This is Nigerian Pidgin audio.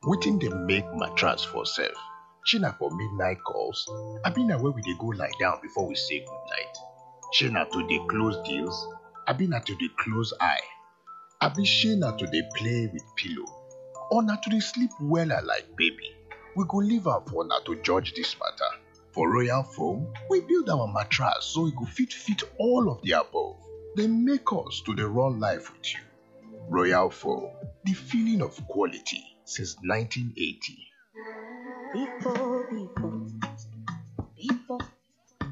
wetin dey make mattress for sef? shey na for midnight calls abi na where we dey go lie down before we say goodnight? shey na to dey close deals abi na to dey close eye? abi shey na to dey play with pillow or na to dey sleep wella like baby? we go leave am for una to judge dis matter. For Royal Foam, we build our mattress so e go fit fit all of the above. Dey make us to dey run life with you. Royal Foam, the feeling of quality since 1980. People, people,